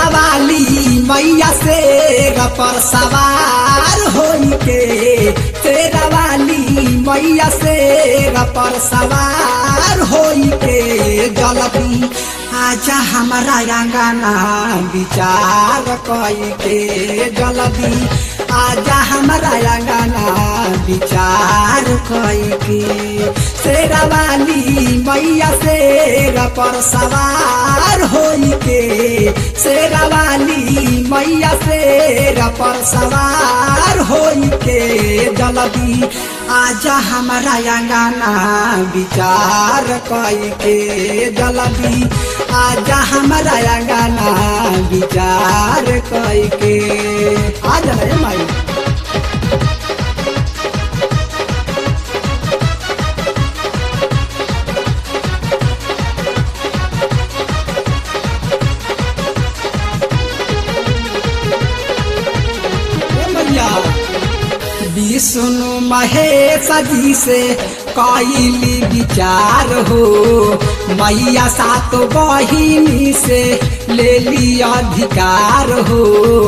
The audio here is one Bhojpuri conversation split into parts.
शेरा वाली मैया से पर सवार होई के शेरा वाली मैया से पर सवार होई के जलदी आजा हमारा अंगना विचार कई के जलदी आजा हमारा अंगना विचार कई के शेरा वाली मैया शेर पर सवार होई के शेरा वाली मैया शेर पर सवार होई के जलदी आजा हमारा अंगना विचार कई के जलदी आजा हमारा अंगना विचार कई के आजा रे माई मैया विष्णु महेश जी से कैली विचार हो मैया सात बहिनी से ले ली अधिकार हो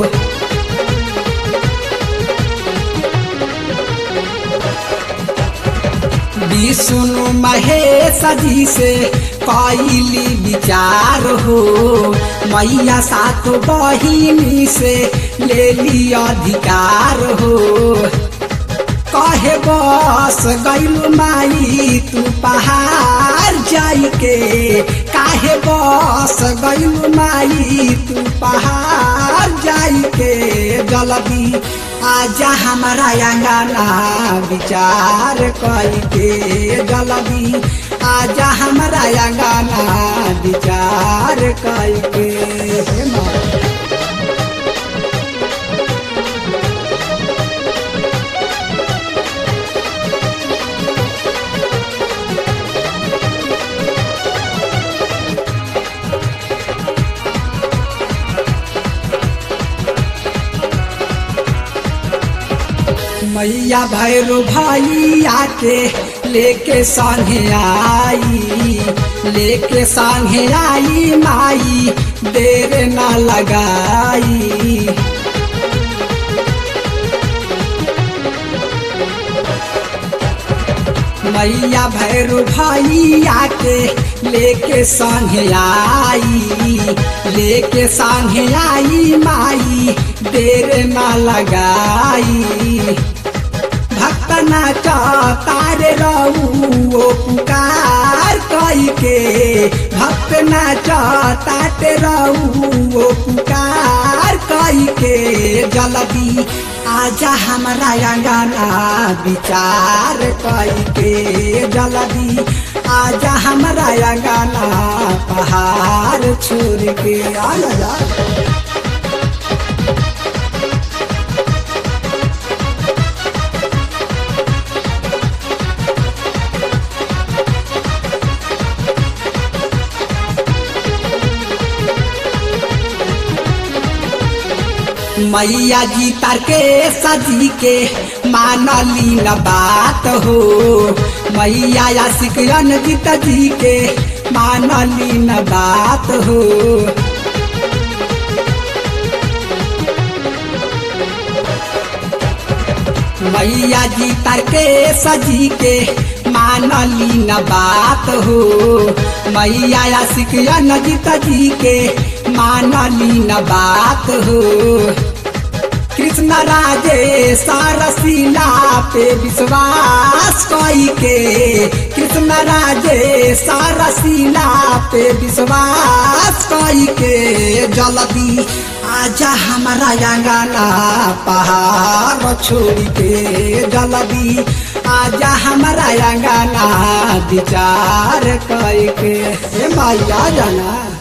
विष्णु महेश जी से कैली विचार हो मैया सात बहिनी से ले ली अधिकार हो कहे बस गैलू माई तू पहाड़ जाई के काहे बस गैलू माई तू पहाड़ जाई के जल्दी आजा हमारा अंगना विचार कई के जल्दी आजा हमारा अंगना विचार कई के हे माँ। मैया भैरू भैया के लेके संगे आई लेके संगे आई माई देर न लगाई मैया भैरू भैया के लेके संगे आई लेके संगे आई माई देर न लगाई भक्त नाच तारे रहू ओ पुकार कई के भक्त नाच ताते रहू ओ पुकार कई के जल्दी आजा हमारा अंगना विचार कई के जल्दी आजा हमारा अंगना पहाड़ छोड़ के आजा मैया जी तार के सजी के मानली न बात हो मैया आशिक अनजित जी के मानली न बात हो मैया जी तार के सजी के मानली न बात हो मैया आशिक अनजित जी के मानली न बात हो कृष्ण राजे सारसीला पे विश्वास कई के कृष्ण राजे सारसीला पे विश्वास कई के जल्दी आजा हमारा अंगना पहाड़ छोड़ के जल्दी आजा हमारा अंगना विचार कई के हे माया जाना